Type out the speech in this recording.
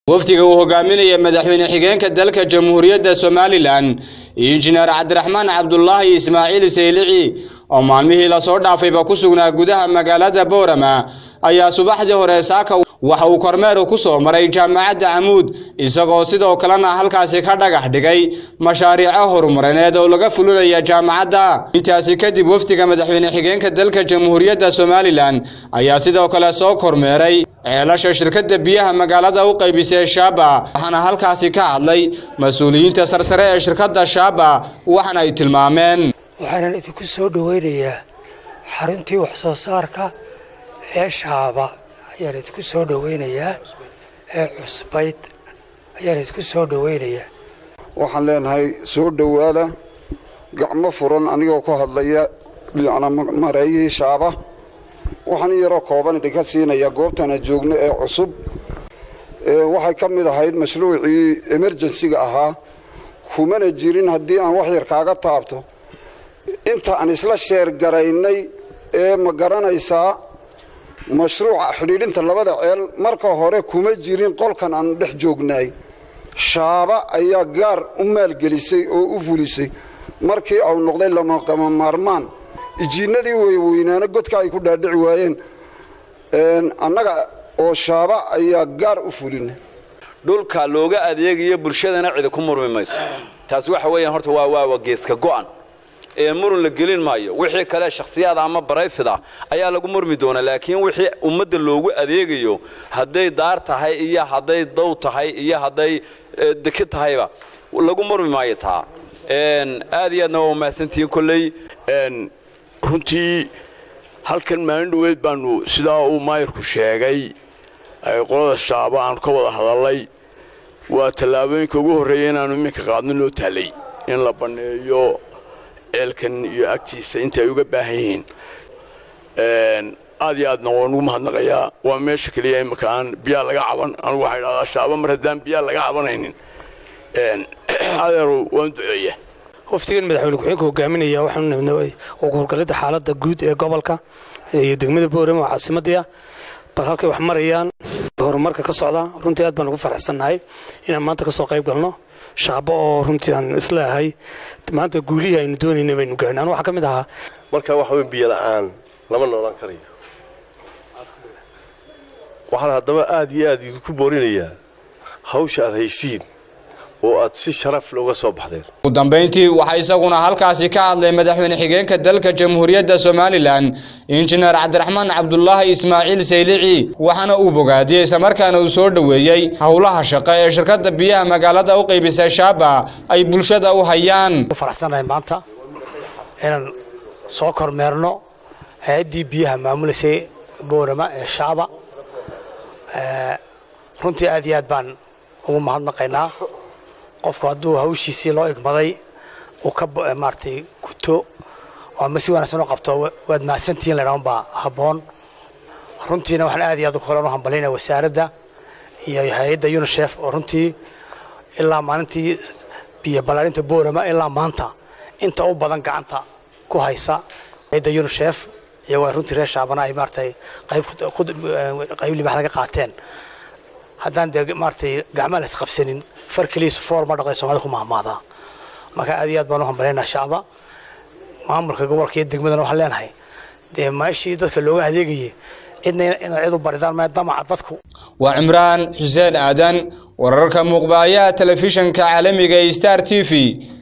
wafdiga uu hogaaminaya madaxweyne xigeenka dalka jamhuuriyadda somalilan injineer cabdiraxmaan cabdulaahi ismaaciil saylici oo maalmihii lasoo dhaafayba ku sugnaa gudaha magaalada boorama ayaa subaxdii hore saaka waxa uu kormeer ku soo maray jaamacadda camuud isagoo sidoo kalena halkaasi ka dhagax dhigay mashaariico horumarineed oo laga fulinaya jaamacadda intaasi kadib wafdiga madaxweyne xigeenka dalka jamhuuriyadda somalilan ayaa sidoo kale soo kormeeray ceelasha shirkadda biyaha magaalada u qaybisay shaaba waxaana halkaasi ka hadlay mas-uuliyiinta sarsare ee shirkadda shaaba waxaana ay tilmaameen waxaanan idinku soo dhoweynayaa xaruntii wax soo saarka ee shaaba ayaan idinku soo dhoweynayaa ee cusbayd ayaan idinku soo dhoweynayaa waxaan leenahay soo dhowaada gacmo furan anigoo ku hadlaya dhinacna mareeyihii shaaba waxaan in yaroo kooban idinka siinaya goobtana joogno ee cusub waxay ka mid ahayd mashruucii emerjensiga ahaa kumana jirin haddii aan wax yar kaaga taabto inta aan isla sheer garaynay ee ma garanaysaa mashruuca xidhiidhinta labada ceel marka hore kuma jirin qolkan aan dhex joognaay shaaba ayaa gaar u maalgelisay oo u fulisay markii au noqday lamaqama maarmaan ijiinadii weyweynaana godka ay ku dhaadhici waayeen annaga oo shaaba ayaa gaar u fulina dhulka looga adeegayo bulshadana cidi ku murmi mayso taas waxa weeyaan horta waa waa geeska go'an ee murun la gelin maayo wixii kale shakhsiyaada ama barayfida ayaa lagu murmi doonaa laakiin wixii ummadda loogu adeegayo hadday daar tahay iyo hadday dow tahay iyo hadday deki tahayba lagu murmi maayo taa aad iyo aadna waa umahadsantihiin kolley runtii halkan maalin dhoweed baanu sidaa uu maayirku sheegay qolada shaaba aanu ka wada hadallay waa tallaabooyinka ugu horreeya inaannu iminka qaadno noo taalay in la banneeyo ceelkan iyo agtiisa inta ay uga baahan yihiin aad iyo aadna waan ugu mahadnaqayaa waa meesha keliya imika aan biyaa laga caban anugu waxaa idhahdaa shaaba mar haddaan biyaa laga cabanaynin adeeru waan duceeya waftigan madaxweyne ku-xigeenka hogaaminaya waxaanu nabnay ugu howlgallada xaaladda guud ee gobolka iyo degmada boorama oo caasimadii ah bal halkay wax marayaan horumarka ka socda runtii aad baan ugu faraxsannahay inaan maanta ka soo qayb galno shaabo oo runtii aan isleeahay maanta guulihii aynu doonayna baynu gaarna anu waxaa ka mid ahaa marka waxa wey biyo la'aan lama noolan karayo waxaan haddaba aad iyo aad idinku boorinayaa hawsha aad haysiin oo aad si sharaf looga soo baxdeen ugu dambayntii waxaa isaguna halkaasi ka hadlay madaxweyne xigeenka dalka jamhuuriyadda somalilan injineer cabdiraxmaan cabdulaahi ismaaciil saylici waxaana uu bogaadiyey islamarkaana uu soo dhoweeyey howlaha shaqo ee shirkadda biyaha magaalada u qaybisay shaaba ay bulshada u hayaan faraxsanahay maanta inaan soo kormeerno hay-addii biyaha maamulasay boorama ee shaaba runtii aad iyo aad baan ugu mahadnaqaynaa qofku hadduu hawshiisii loo igmaday uu ka maaratay guto ama si wanaagsan u qabto waad mahadsantihiin laydhahan baa habboon runtiina waxaan aad iyo aad kale u hambalinaya wasaaradda iyo hay-adda unisef oo runtii ilaa maalintii biyo ballaarinta boorama ilaa maanta inta u badan gacanta ku haysa hay-adda unisef iyagoo runtii reer shaabana ay maaratay qayb libax laga qaateen haddaan dee maaratay gacmaa la isqabsanin far keliisa foor ma dhaqay soomaalida ku mahmaadaa marka aad iyo aad baan u hambalyaynaa shacba maamulka gobolka iyo degmadana waxaan leenahay dee meeshii dadka looga adeegayay cidna inaad cid u baridaan maya damaca dadku waa cimraan xuseen aadan wararka muuqbaayaha telefishanka caalamiga ee star t v